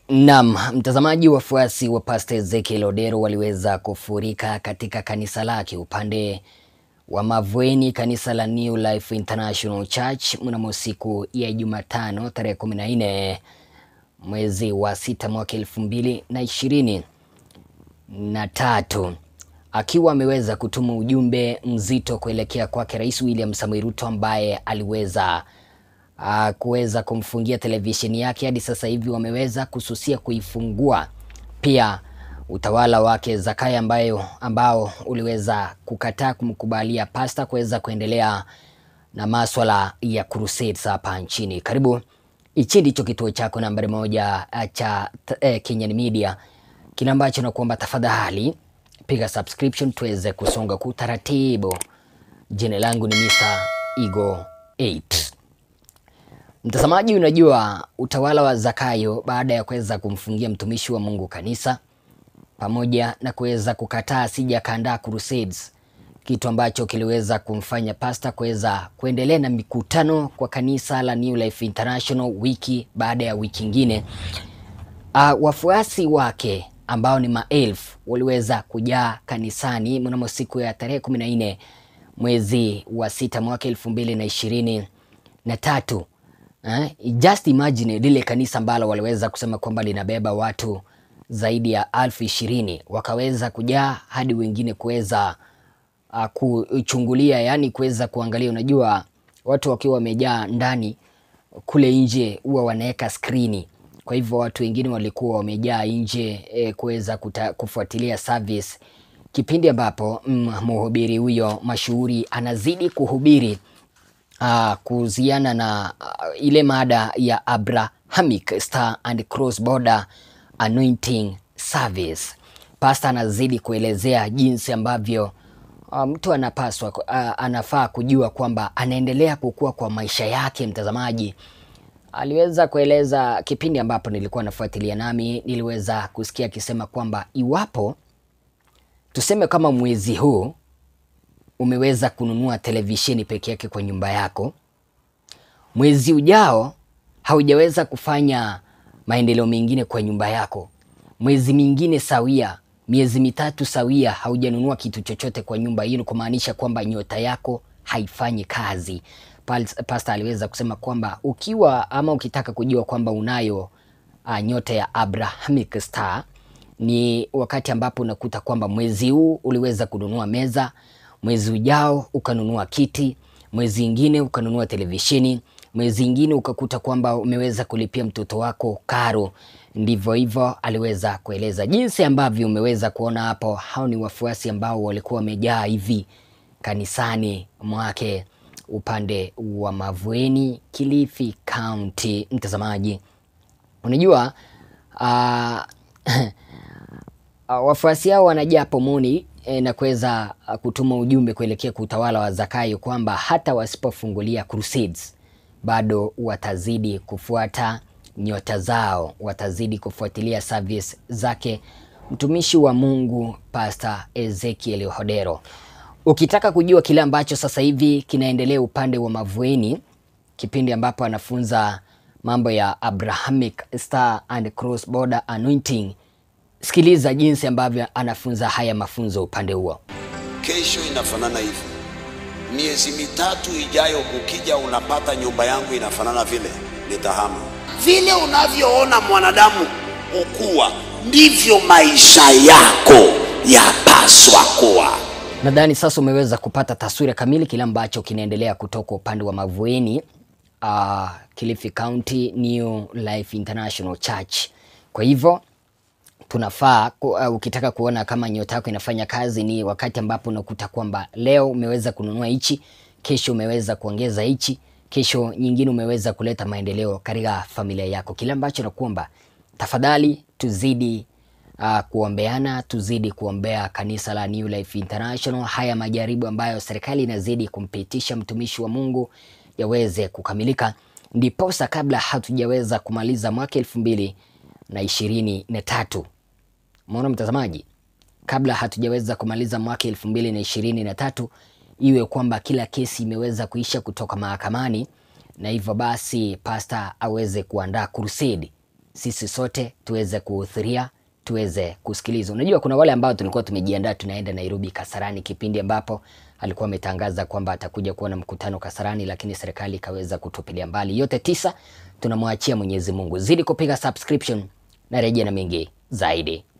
Naam, mtazamaji, wafuasi wa Pastor Ezekiel Odero waliweza kufurika katika kanisa lake upande wa Mavueni, kanisa la New Life International Church mnamo siku ya Jumatano tarehe 14 mwezi wa sita mwaka elfu mbili na ishirini na tatu akiwa ameweza kutuma ujumbe mzito kuelekea kwake Rais William Samoei Ruto ambaye aliweza uh, kuweza kumfungia televisheni yake. Hadi sasa hivi wameweza kususia kuifungua. Pia utawala wake Zakayo ambayo ambao uliweza kukataa kumkubalia pasta kuweza kuendelea na maswala ya crusades hapa nchini. Karibu, hichi ndicho kituo chako nambari moja uh, cha eh, Kenyan Media, kile ambacho nakuomba tafadhali piga subscription tuweze kusonga kwa utaratibu. Jina langu ni Mr. Igo 8. Mtazamaji, unajua utawala wa Zakayo baada ya kuweza kumfungia mtumishi wa Mungu kanisa pamoja na kuweza kukataa asija kaandaa crusades, kitu ambacho kiliweza kumfanya pasta kuweza kuendelea na mikutano kwa kanisa la New Life International wiki baada ya wiki ingine. Uh, wafuasi wake ambao ni maelfu waliweza kujaa kanisani mnamo siku ya tarehe kumi na nne mwezi wa sita mwaka elfu mbili na ishirini na tatu. Eh, just imagine lile kanisa ambalo waliweza kusema kwamba linabeba watu zaidi ya alfu ishirini wakaweza kujaa hadi wengine kuweza uh, kuchungulia, yani kuweza kuangalia. Unajua watu wakiwa wamejaa ndani, kule nje huwa wanaweka skrini kwa hivyo watu wengine walikuwa wamejaa nje e, kuweza kufuatilia service kipindi ambapo mhubiri huyo mashuhuri anazidi kuhubiri kuhusiana na a, ile mada ya Abrahamic Star and Cross Border Anointing Service. Pastor anazidi kuelezea jinsi ambavyo mtu anapaswa a, anafaa kujua kwamba anaendelea kukua kwa maisha yake. Mtazamaji, aliweza kueleza kipindi ambapo nilikuwa nafuatilia, nami niliweza kusikia akisema kwamba iwapo tuseme kama mwezi huu umeweza kununua televisheni peke yake kwa nyumba yako, mwezi ujao haujaweza kufanya maendeleo mengine kwa nyumba yako, mwezi mingine sawia, miezi mitatu sawia, haujanunua kitu chochote kwa nyumba hiyo, kumaanisha kwamba nyota yako haifanyi kazi. Pasta aliweza kusema kwamba ukiwa ama ukitaka kujua kwamba unayo uh, nyota ya Abrahamic Star ni wakati ambapo unakuta kwamba mwezi huu uliweza kununua meza, mwezi ujao ukanunua kiti, mwezi ingine ukanunua televisheni, mwezi ingine ukakuta kwamba umeweza kulipia mtoto wako karo. Ndivyo hivyo aliweza kueleza jinsi ambavyo umeweza kuona hapo. Hao ni wafuasi ambao walikuwa wamejaa hivi kanisani mwake upande wa Mavueni, Kilifi County. Mtazamaji, unajua uh, uh, wafuasi hao wanajaa pomoni eh, na kuweza uh, kutuma ujumbe kuelekea kwa utawala wa Zakayo kwamba hata wasipofungulia crusades bado watazidi kufuata nyota zao, watazidi kufuatilia service zake mtumishi wa Mungu Pastor Ezekiel Odero. Ukitaka kujua kile ambacho sasa hivi kinaendelea upande wa Mavueni, kipindi ambapo anafunza mambo ya Abrahamic Star and Cross Border Anointing, sikiliza jinsi ambavyo anafunza haya mafunzo upande huo. Kesho inafanana hivi, miezi mitatu ijayo, ukija unapata nyumba yangu inafanana vile, nitahama. Vile unavyoona mwanadamu ukua, ndivyo maisha yako yapaswa kuwa. Nadhani sasa umeweza kupata taswira kamili kile ambacho kinaendelea kutoka upande wa Mavueni, uh, Kilifi County New Life International Church. Kwa hivyo tunafaa uh, ukitaka kuona kama nyota yako inafanya kazi ni wakati ambapo unakuta kwamba leo umeweza kununua hichi, kesho umeweza kuongeza hichi, kesho nyingine umeweza kuleta maendeleo katika familia yako. Kile ambacho nakuomba tafadhali, tuzidi Uh, kuombeana tuzidi kuombea kanisa la New Life International. Haya majaribu ambayo serikali inazidi kumpitisha mtumishi wa Mungu yaweze kukamilika, ndiposa kabla hatujaweza kumaliza mwaka elfu mbili na ishirini na tatu. Umeona mtazamaji, kabla hatujaweza kumaliza mwaka elfu mbili na ishirini na tatu iwe kwamba kila kesi imeweza kuisha kutoka mahakamani, na hivyo basi pasta aweze kuandaa crusade sisi sote tuweze kuhudhuria, tuweze kusikiliza. Unajua kuna wale ambao tulikuwa tumejiandaa tunaenda Nairobi Kasarani, kipindi ambapo alikuwa ametangaza kwamba atakuja kuwa na mkutano Kasarani, lakini serikali ikaweza kutupilia mbali. Yote tisa tunamwachia Mwenyezi Mungu. Zidi kupiga subscription na rejea na mengi zaidi.